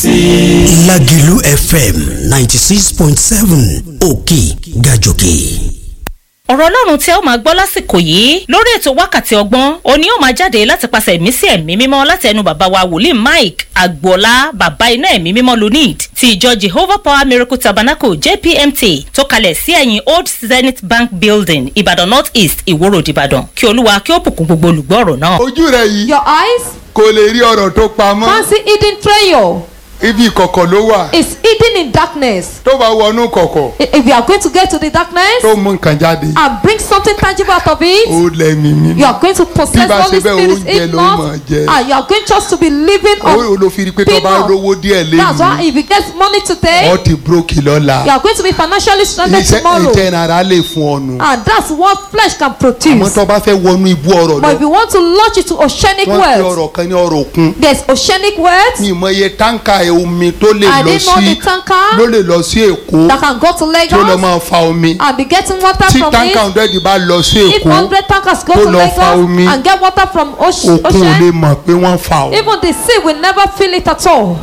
sí i. Lágìlú FM ninety six point seven òkè gàjòkè. ọ̀rọ̀ ọlọ́run tí ẹ ó máa gbọ́ lásìkò yìí lórí ètò wákàtí ọgbọ́n òní ó máa jáde láti pàṣẹ ẹ̀mí sí ẹ̀mí mímọ́ láti ẹnu bàbá wa wòlíì mike agboola bàbá iná ẹ̀mí mímọ́ lunid ti ìjọ jehovah power miracle tabernacle jpmt tó kalẹ̀ sí ẹ̀yìn old zenith bank building ìbàdàn north east ìwó road ìbàdàn kí olúwa kí ó bùkún gbogbo olùgbọ́ ọ̀rọ̀ náà. ojú rẹ yìí Your eyes kò lè rí ọ̀rọ̀ tó pamọ́ can't see hidden treasure. ibi ìkọ̀kọ̀ ló wà It's hidden in darkness. tó bá wọnú kọ̀kọ̀ I- If you are going to get to the darkness tó mú nǹkan jáde and bring something tangible out of it, ó lẹ́mí mímọ́ you are going to possess Bí bá Holy ṣe bẹ́ẹ̀, Spirit oúnjẹ if ló not, máa jẹ. and you are going just to be living ó on ló fi rí pé tó bá peanut. rówó díẹ̀ That's why lẹ́yìn if you get money today, ọ ti brókì lọ́la you are going to be financially stranded iṣẹ́ tomorrow. ìjẹ́ ara lè fún ọ nù And that's what flesh can àmọ́ produce. tó bá fẹ́ wọnú ibú ọ̀rọ̀ But lọ if you want to launch it to oceanic wọ́n fi words, ọ̀rọ̀ kan ní ọ̀rọ̀ òkun there's oceanic words ní ìmọ̀ye táǹkà omi tó lè I lọ didn't know sí the tanker ló lè lọ sí èkó that can go to tí ó lọ Lagos máa fa omi and be getting water tí from táǹkà it. ọ̀dẹ́dì bá lọ sí If èkó 100 tankers go tó to lọ fa omi, Lagos and get water from oce- òkun ò lè ocean, mọ̀ pé wọ́n fa o. even the sea will never feel it at all.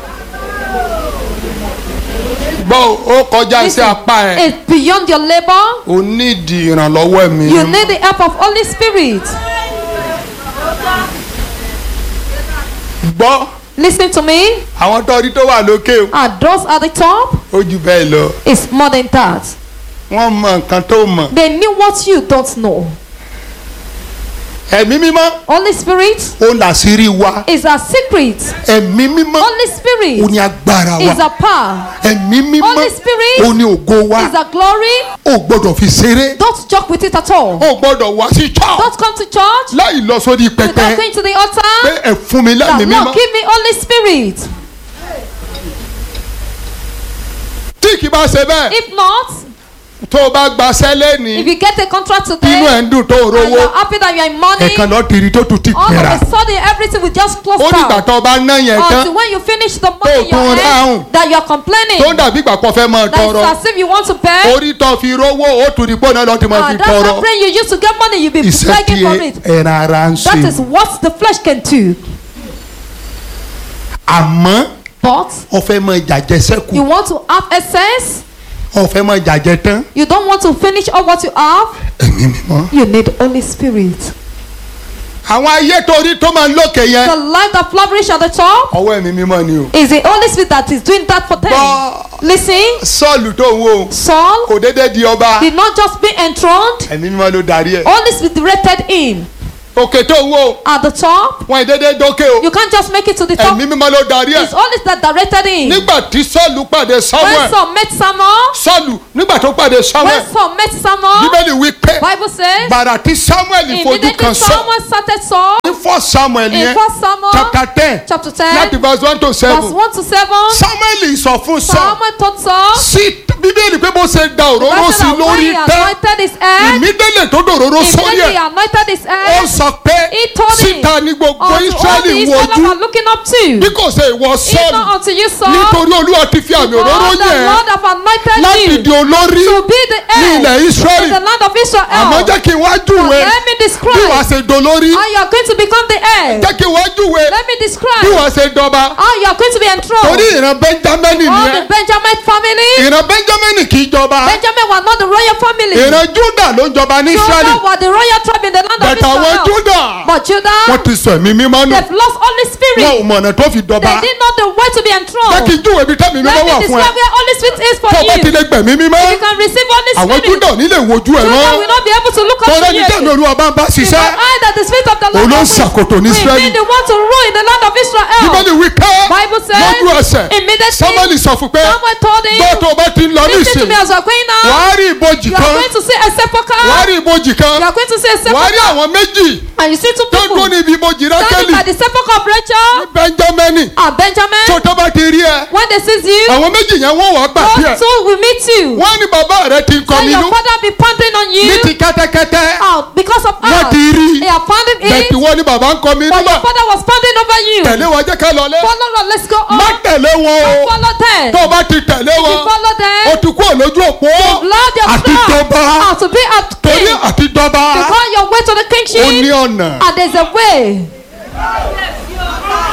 gbọ́ ó kọjá sí Listen, apá ẹ̀ It's beyond your labor. o nídìí ìrànlọ́wọ́ ẹ̀mí You need the help of Holy Spirit. gbọ́ Listen to me. àwọn tọ́rí tó wà lókè o, And those at the top ó jù bẹ́ẹ̀ lọ is more than that. wọ́n mọ nǹkan tó mọ̀ They knew what you don't know. ẹ̀mí mímọ́ Holy Spirit ó làṣírí wa is a secret. ẹ̀mí mímọ́ Holy ó Spirit ní agbára is wa a power. ẹ̀mí mímọ́ Holy Spirit ó ní ògo wa Is a glory. ó gbọ́dọ̀ fi ṣeré Don't joke with it at all. ó gbọ́dọ̀ wá sí church Don't come to church láì lọ sórí without pẹpẹ going to the pé altar. ẹ fún mi That lẹ́mí Lord, mímọ́ give me Holy Spirit. tí kì bá ṣe bẹ́ẹ̀ If not, tó o bá gbaṣẹ́ if lẹ́ni you get a contract inú ẹ̀ today ń dùn tó o and rówó you're happy that you're in money, ẹ̀kan lọ́ọ́ tiri tó tún ti all tẹ̀ra of a sudden everything will just close ó dìgbà down. tó o bá ná yẹn tán Until when you finish the money in tún your ráhùn. hand, that you're complaining. tó ń dàbí ìgbà kan fẹ́ máa That tọrọ it's as if you want to beg. orí tó fi rówó ó tún ní gbóná lọ́ọ́ ti máa fi And that's tọrọ the prayer you used to get money, you'll be iṣẹ́ begging tí for it. ẹran ara ń That is ṣe what the flesh can do. àmọ́ But ó fẹ́ máa jàjẹ́ sẹ́kù you want to have excess, ó fẹ́ máa jàjẹ́ tán you don't want to finish all what you have, ẹ̀mí mímọ́. you need Holy Spirit. àwọn ayé torí tó máa ń lókè The yẹn life that flourish at the top ọwọ́ ẹ̀mí mímọ́ ni o. is the Holy Spirit that is doing that for them. Gbọ́ Listen, sọ́ọ̀lù tó ń wò Saul kò déédéé di ọba did not just be enthroned, ẹ̀mí mímọ́ ló darí ẹ̀. Holy Spirit directed him òkè tó ń wò at the top. wọn ìdéédéé dókè o You can't just make it to the top. ẹ̀mí mímọ́ ló darí ẹ̀. It's Holy Spirit that directed him. nígbà tí sọ́ọ̀lù pàdé When samuel Saul met Samuel, sọ́ọ̀lù nígbà tó pàdé when samuel Saul met Samuel, bíbélì wí pé Bible says, gbàrà tí samuel fojú immediately kan sọ Samuel started Saul ní fọ́ samuel in yẹn 1 Samuel chapter ten chapter láti 10, verse one to verse seven 1 to 7. samuel sọ fún sọ Samuel told Saul, sí bíbélì pé bó ṣe da òróró Bible sí said that when lórí he tán anointed his head, ìmídélè tó dòróró sórí immediately he ẹ̀ anointed his ó head, sọ pé he told him, síta ní gbogbo unto all the israẹli Israelites wojú are looking up to, bí kò ṣe ìwọ if sọ́ọ̀lù not unto you, Saul, nítorí olúwa ti fi àmì òróró for the yẹn Lord have anointed láti you di olórí to be the ní head ilẹ̀ in israẹli the land of Israel. àmọ́ jẹ́ kí n wá But júwe let me bí wàá describe ṣe dolórí how you are going to become the head. jẹ́ kí n wá júwe Let me bí describe wàá ṣe dọba how you are going to be enthroned. torí ìran benjamin All nìyẹn the Benjamin family, ìran benjamin kì í jọba Benjamin were not the royal family. ìran juda ló ń jọba ní israẹli Judah were the royal tribe in the land of bẹ̀tẹ̀ àwọn Israel. juda But Judah, wọ́n ti sọ ẹ̀mí mímọ́ nù they've lost Holy wọn ò Spirit. mọ̀nà tó fi They dọba did not know where to be jẹ́ kí enthroned. n júwe bí tẹ́mi mímọ́ Let wà me fún ẹ describe where Holy Spirit is for tó o bá ti you. lè gbẹ̀mí mímọ́ You can receive Holy àwọn Spirit. juda ò ní lè wojú ẹ̀ Judah mọ́ will not be able to look up torí to ẹni you. tẹ́mi olúwa bá ń bá Because ṣiṣẹ́ I that the Spirit of the Lord Òun ló ń will- ṣàkóso ní will Ísírẹ́lì. be the one to rule in the land of Israel. bíbélì wí pé Bible says, lójú ẹsẹ̀ immediately samuel sọ fún pé Samuel told him, gbọ́ tó o bá ti ń lọ ní Listen to ìsìn me as we are going now. wàá rí ìbòjì You are kan going to see a sepulchre. wàá rí ìbòjì kan You are going to see a wàá rí sepulchre. àwọn méjì And you see two tó people dún níbi ìbòjì standing rákẹ́lì by the sepulchre of Rachel benjamin and Benjamin. tó tó bá ti rí ẹ When they see you, àwọn méjì yẹn wọ́n wàá gbà bí ẹ those two will meet you. wọ́n ní bàbá rẹ ti ń kọ And nínú your father be pounding on ní you. ti kẹ́tẹ́kẹ́tẹ́ Oh, because of wọ́n us. ti rí They are pounding bẹ̀tì it. wọ́n ní bàbá ń kọ mi But nígbà your father was pounding over you. tẹ̀lé wa jẹ́ ká lọ lé Follow them. Let's go má on. tẹ̀lé wọn o Follow them. tó o bá ti tẹ̀lé You wọn follow o them. ti kú òlójú òpó Lord your àti jọba Ah, to be a torí king. àti jọba Because your way to the ó ní kingship. ọ̀nà And there's a way. bíbélì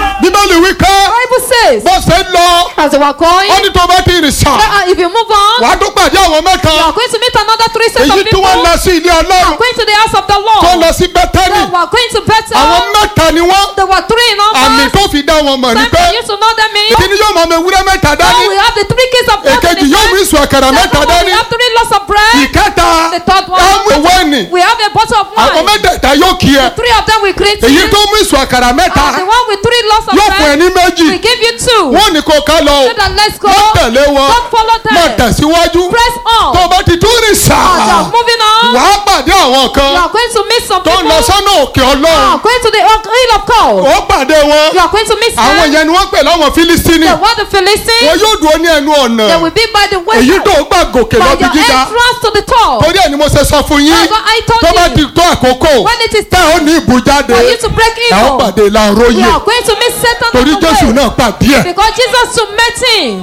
bíbélì wípé Bible says, bó ṣe ń lọ as they were going, ó ní tó bá ti rìn sàn uh, if you move on, wàá tó pàdé àwọn mẹ́ta you are going to meet another three sets of èyí tí people. wọ́n lọ sí ilé ọlọ́run going to the house of the tó Lord. lọ sí bẹ́tẹ́nì They were going to Bethel. àwọn mẹ́ta ni wọ́n There were three in àmì numbers. tó fi dá wọn mọ̀ ní Time pé for you to know them in. kí ni yóò mọ ọmọ ewúrẹ́ mẹ́ta Now dání we have the three keys of God èkejì in yóò mú the ìsù àkàrà mẹ́ta Second one, we dání have three loaves of bread. ìkẹta The third one. ẹmu ìwé ẹnì We have a bottle of àwọn wine. mẹ́tẹ̀ẹ̀ta yóò kí ẹ Three of them we greet èyí you. tó mú ìsù àkàrà mẹ́ta And the one with three loaves of yóò fún ẹ bread, ní méjì we give you two. wọ́n ní kó ká lọ o So that let's go. má tẹ̀lé wọn Don't follow them. má tẹ̀síwájú Press on. tó o bá ti tún rìn As you sáà are moving on, wàá pàdé àwọn you kan are going to meet some tó ń people. lọ sọ́nà òkè You ọlọ́run are going to the hill of God. ó pàdé wọn You are going to meet àwọn them. yẹn ni wọ́n pè láwọn fílísítínì The one the Philistines. wọn yóò dúró ní ẹnu ọ̀nà They will be by the way. èyí tó gbà gòkè lọ By bí your gíga entrance to the top. torí ẹ̀ ni mo ṣe sọ fún yín That's what I told tó bá you. ti tó àkókò When it is tẹ́ ò ní ìbújáde for you to break ẹ̀ ó evil, pàdé we láàróyè are going to meet Satan torí on the jésù way. náà pàdé ẹ̀ Because Jesus to met him.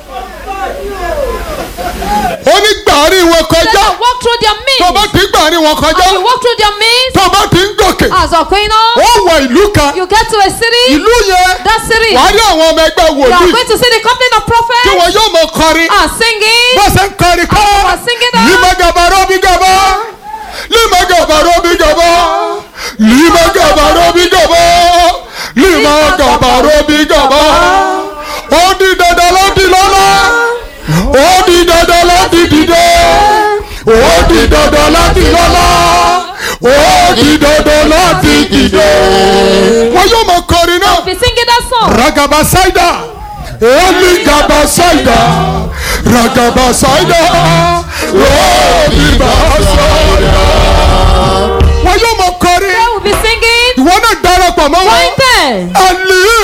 ó ní gbàárín wọn Let kọjá them walk through their tó bá means. ti ń gbàárín wọn kọjá As you walk through their means, tó bá ti ń gòkè as you're going on, ó wọ ìlú kan you get to a city. ìlú yẹn That city, wàá rí àwọn ọmọ ẹgbẹ́ you are wòlíì going to see the company of tí prophets wọn yóò mọ kọrin are singing. bó ṣe ń kọrin kọ́ As you are singing that, lima gabaro bi gaba lima gabaro bi gaba lima gabaro bi gaba lima gabaro bi gaba ó di dandan láti lọ́la ó di dandan láti dìde ó di dandan láti lọ́la ó di dandan láti dìde. wọ́n yóò mọ kọrin náà be singing that song. ragaba saida eli gaba saida ragaba saida eli gaba saida. wọ́n yóò mọ kọrin They will be singing. ìwọ náà darapọ̀ mọ́ wọn. Join them. ali